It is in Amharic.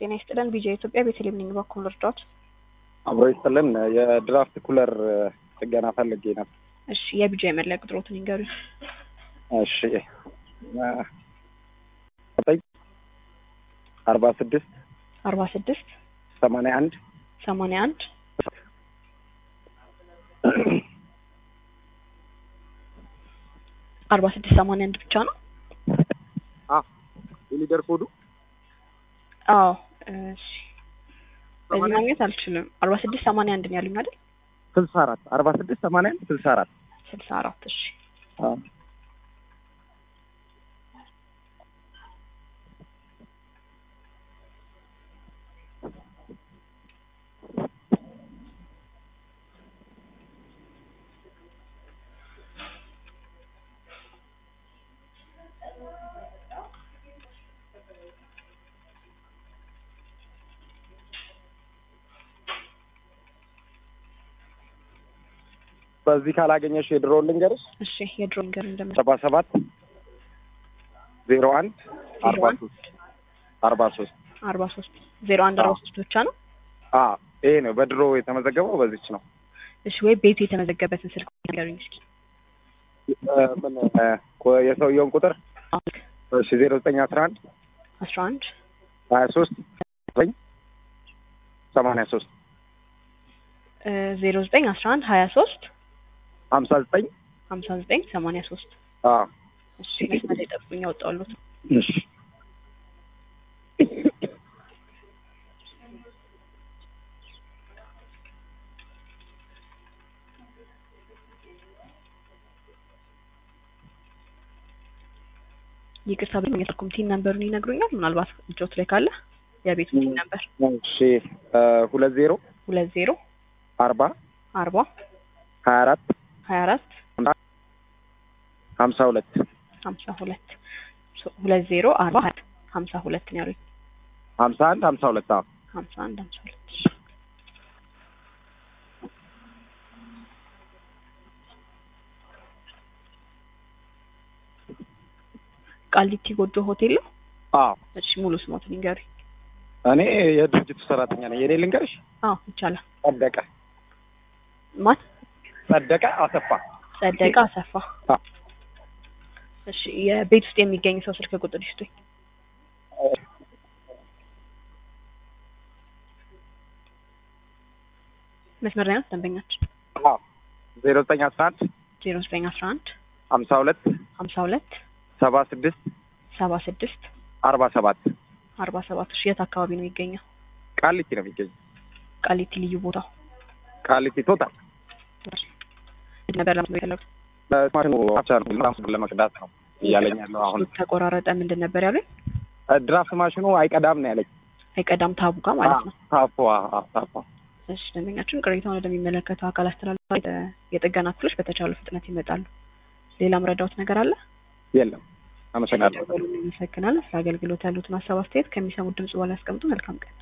ጤና ይስጥልን። ቢጃ ኢትዮጵያ ቤተልሔም ነኝ። በኩል እርዳት። አብሮ ይስጥልን። የድራፍት ኩለር ጥገና ፈልጌ ነበር። እሺ፣ የቢጃ የመለያ ቁጥሮትን ይንገሩኝ። እሺ ዘጠኝ አርባ ስድስት አርባ ስድስት ሰማንያ አንድ ሰማንያ አንድ አርባ ስድስት ሰማንያ አንድ ብቻ ነው። የሊደር ኮዱ አዎ እሺ። በዚህ ማግኘት አልችልም። አርባ ስድስት ሰማንያ አንድ ነው ያሉኝ አይደል? ስልሳ አራት አርባ ስድስት ሰማንያ አንድ ስልሳ አራት ስልሳ አራት እሺ። በዚህ ካላገኘሽ የድሮ ልንገርሽ እሺ የድሮ ነገር እንደምን ሰባ ሰባት ዜሮ አንድ አርባ አንድ ሶስት አርባ ሶስት አርባ ሶስት ዜሮ አንድ አርባ ሶስት ብቻ ነው። አ ይሄ ነው በድሮ የተመዘገበው በዚች ነው። እሺ ወይ ቤቱ የተመዘገበትን ስልክ ንገሩኝ እስኪ። እ፣ ምን እ፣ ኮ- የሰውየውን ቁጥር እሺ ዜሮ ዘጠኝ አስራ አንድ አስራ አንድ ሀያ ሶስት ዘጠኝ ሰማንያ ሶስት ዜሮ ዘጠኝ አስራ አንድ ሀያ ሶስት ሀምሳ ዘጠኝ ሀምሳ ዘጠኝ ሰማንያ ሶስት አ እሺ መስመር ላይ ጠብቁኝ፣ ያወጣሉት እሺ ይቅርታ ብኝ የስልኩም ቲን ነምበሩን ይነግሩኛል። ምናልባት እጆት ላይ ካለ የቤቱ ቲን ነምበር እሺ እ፣ ሁለት ዜሮ ሁለት ዜሮ አርባ አርባ ሀያ አራት ሀያ አራት ሀምሳ ሁለት ሀምሳ ሁለት ሁለት ዜሮ አርባ ሀያ ሀምሳ ሁለት ነው ያሉኝ። ሀምሳ አንድ ሀምሳ ሁለት አዎ ሀምሳ አንድ ሀምሳ ሁለት እሺ። ቃሊቲ ጎጆ ሆቴል ነው። አዎ እሺ ሙሉ ስሞትን ይንገሩኝ። እኔ የድርጅቱ ሰራተኛ ነኝ። የኔ ልንገርሽ አዎ ይቻላል። ጸደቀ ማን? ጸደቀ አሰፋ ጸደቀ አሰፋ። አዎ። እሺ የቤት ውስጥ የሚገኝ ሰው ስልክ ቁጥር ይስጡኝ። መስመር ላይ ናት ደንበኛችን። አዎ ዜሮ ዘጠኝ አስራ አንድ ዜሮ ዘጠኝ አስራ አንድ ሀምሳ ሁለት ሀምሳ ሁለት ሰባ ስድስት ሰባ ስድስት አርባ ሰባት አርባ ሰባት እሺ የት አካባቢ ነው የሚገኘው? ቃሊቲ ነው የሚገኘው። ቃሊቲ ልዩ ቦታው ቃሊቲ ቶታል ነበር ለምትለው የፈለጉት ማሽኑ ብቻ ነው ራሱን ለመቅዳት ነው እያለኝ ያለው አሁን ተቆራረጠ። ምንድን ነበር ያሉኝ? ድራፍት ማሽኑ አይቀዳም ነው ያለኝ። አይቀዳም ታቡ ጋር ማለት ነው። ታፖ አዎ፣ ታፖ እሺ ደንበኛችን ቅሬታውን ወደሚመለከተው አካል አስተላልፋ የጥገና ክፍሎች በተቻለ ፍጥነት ይመጣሉ። ሌላ ምረዳውት ነገር አለ? የለም። አመሰግናለሁ። ደወሉን። እናመሰግናለን። ስለ አገልግሎት ያሉትን ሀሳብ አስተያየት ከሚሰሙት ድምጽ በኋላ ያስቀምጡ። መልካም ቀን